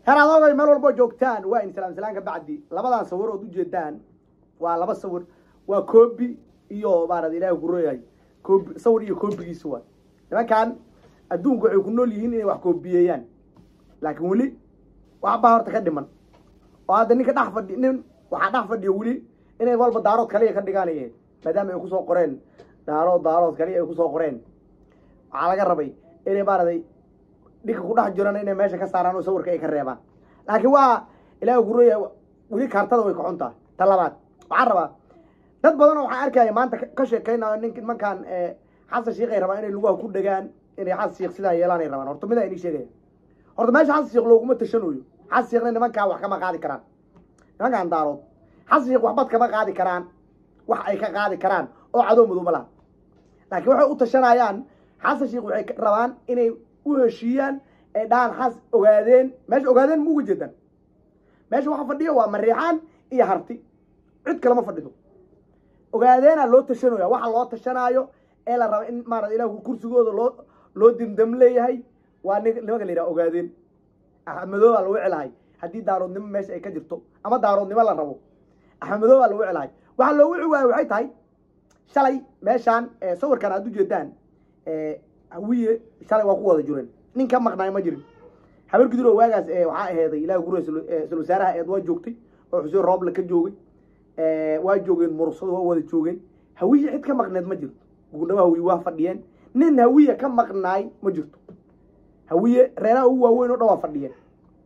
heer adoogay meel walbo joogtaan waa in salaam salaanka bacdi labadan sawir ood ujeedaan waa laba sawir waa koobi iyo maarad ilaahay ku rooyahay koobi sawir iyo koobigiisa waa nimankan adduunku waxay ku nool yihiin inay wax koobiyeeyaan laakiin weli waxbaa horta ka dhiman oo hadda ninka dhex fadhi nin waxaa dhex fadhiya weli inay walba daarood kaliya ka dhigaanayeen maadaama ay kusoo qoreen daarood daarood kaliya ay kusoo qoreen waxaa laga rabay inay maaraday dhinka ku dhex jirana inay meesha ka saaraan oo sawirka ay ka reebaan laakiin waa ilaahay ku rooyahay weli kaartada way kaxun tahay ta labaad waxaan rabaa dad badan oo waxaan arkaya maanta ka sheekaynayo nink nimankan xasan sheikh ay rabaan inay lugaha ku dhegaan inay xasan sheikh sidaa yeelaan ay rabaan horta midaa inii sheegaya horta meesha xasan sheikh looguma tashanayo xasan sheikhna nimankaa wax kama qaadi karaan nimankan daarood xasan sheikh waxbad kama qaadi karaan wax ay ka qaadi karaan oo cadow madow ma laha laakiin waxay u tashanayaan xasan sheikh waxay rabaan inay u heshiiyaan ay dhahaan xas ogaadeen meesha ogaadeen ma uga jeedaan meesha waxa fadhiya waa mariixaan iyo harti cid kalema fadhido ogaadeena loo tashanaya waxa loo tashanaayo ee la raba in maarata ilah kursigooda loo loo dimdam leeyahay waa ni nimanka la yidhaha ogaadeen axmedooba lagu celahay haddii daaroodnimo meesha ay ka jirto ama daaroodnimo la rabo axmedooba lagu celahay waxaa loogu ciwaayo waxay tahay shalay meeshaan sawirkan aad ujeedaan hawiye shalay waa ku wada jireen nin ka maqnaay ma jirin habar guduro waagaas waxaa aheeday ilahi gure sul wasaaraha eed waa joogtay oo xuseen rooble ka joogay waa joogeen murugsada waa wada joogeen hawiye cid ka maqneed ma jirto gugundhaba hawiye waa fadhiyeen nin hawiye ka maqnaay ma jirto hawiye reeraha ugu waaweyn oo dhan waa fadhiyeen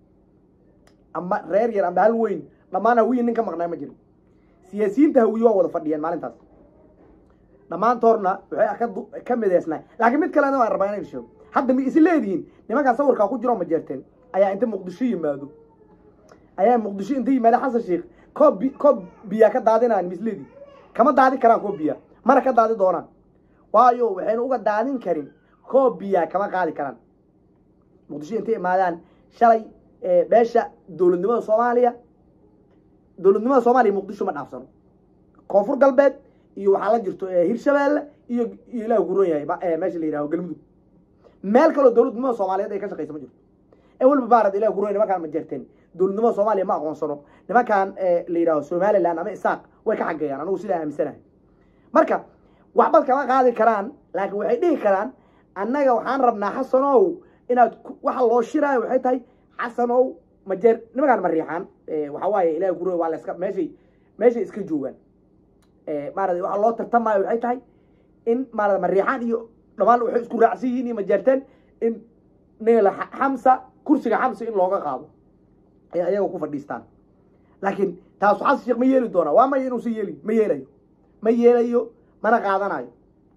ama reer yar ama hal weyn dhammaan hawiye nin ka maqnaay ma jirin siyaasiyiinta hawiye waa wada fadhiyeen maalintaas dhammaantoorna waxay ka mideysnay laakiin mid kalena waan rabaa inay sheego hadda ma is leedihiin nimankaan sawirkaa ku jiro ma jeerteen ayaa inta muqdisho yimaado ayaa muqdisho inta yimaada xasan sheikh koob bi koob biyaa ka daadinayaan ma isleedihin kama daadin karaan koob biyaa mana ka daadi doonaan waayo waxayna uga daadin karin koob biyaa kama qaadi karaan muqdisho intay imaadaan shalay beesha dowladnimada soomaaliya dowladnimada soomaaliya muqdisho ma dhaafsano koonfur galbeed iyo waxaa la jirto hirshabeelle iyo iyo ilaah guron yahay meesha la yidhaho galmudug meel kaloo dowladnimada soomaaliyeed ay ka shaqaysa ma jirto ee walba baarad ilah guron nimankaan ma jeerteen dowladnimada soomaaliya ma aqoonsano nimankan la yidhaho somaliland ama isaaq way ka xageeyaan anigu sidaa aaminsanahay marka waxbad kama qaadi karaan laakiin waxay dhihi karaan annaga waxaan rabnaa xasanow inaad waxa loo shiraayo waxay tahay xasanow ma jeer nimankaan ma riixaan waxaa waaye ilah guron waa la iska meeshay meeshay iska joogaan maarata waxaa loo tartamaayo waxay tahay in maarata mariixaan iyo dhammaan waxay isku raacsan yihiin iyo majeerteen in neela xamsa kursiga xamsa in looga qaado ay ayaga ku fadhiistaan laakiin taasu xasan sheekh ma yeeli doonaa waa maya inuusan yeelin ma yeelayo ma yeelayo mana qaadanayo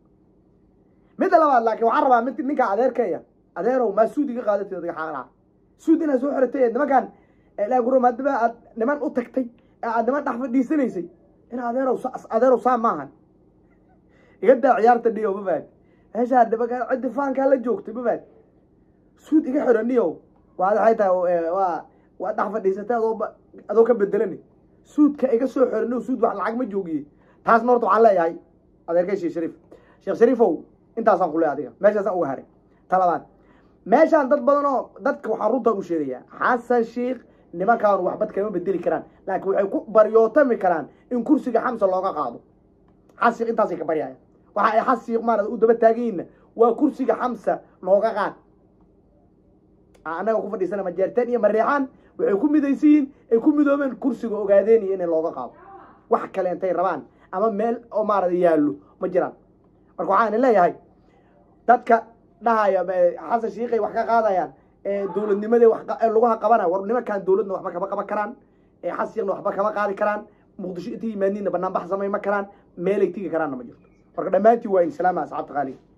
midda labaad laakiin waxaan rabaa mid ninka adeerkaya adeerow maa suud iga qaadatay adiga xaqlaa suud inaad soo xiratay nimankan ilaa guro maadama aad niman u tagtay ee aad niman dhex fadhiisanaysay in adeerow adeerow saa maahan iga daa ciyaarta dhiyo mabaad meeshaa nimanka ciddi faankaa la joogtay mabaad suud iga xiraniyo waa waxay tahay waa waa dhex fadhiisatay adoo adoo ka bedelani suudka iga soo xiraniyo suud wax lacag ma joogiye taasna horta waxaan leeyahay adeerkay sheekh shariif sheekh shariifow intaasaan ku leeyahay adiga meeshaasaan uga haray talabaad meeshaan dad badan oo dadka waxaan runtaan u sheegayaa xasan sheikh nimankaan waxbad kama bedeli karaan laakiin waxay ku baryootami karaan in kursiga xamsa looga qaado xasiiq intaasay ka baryaya waxa ay xasiiq maarata u daba taaganyihinna waa kursiga xamsa nooga qaad annaga ku fadhiisana majeerteen iyo mareexaan waxay ku midaysan yihiin ay ku midoobeen kursiga ogaadeen iyo inay looga qaado wax kale intay rabaan ama meel oo maarata yaallo ma jiraan marka waxaan leeyahay dadka dhahaya xasan shiikhay wax ka qaadayaan dowladnimadee laguha qabanaya war nimankaan dowladna waxba kama qaban karaan xasiiqna waxba kama qaadi karaan muqdisho intay yimaadiinna banaanbax samay ma karaan meelay tigi karaanna ma jirto marka dhammaantiin waa in salaama asxaabta qaaliga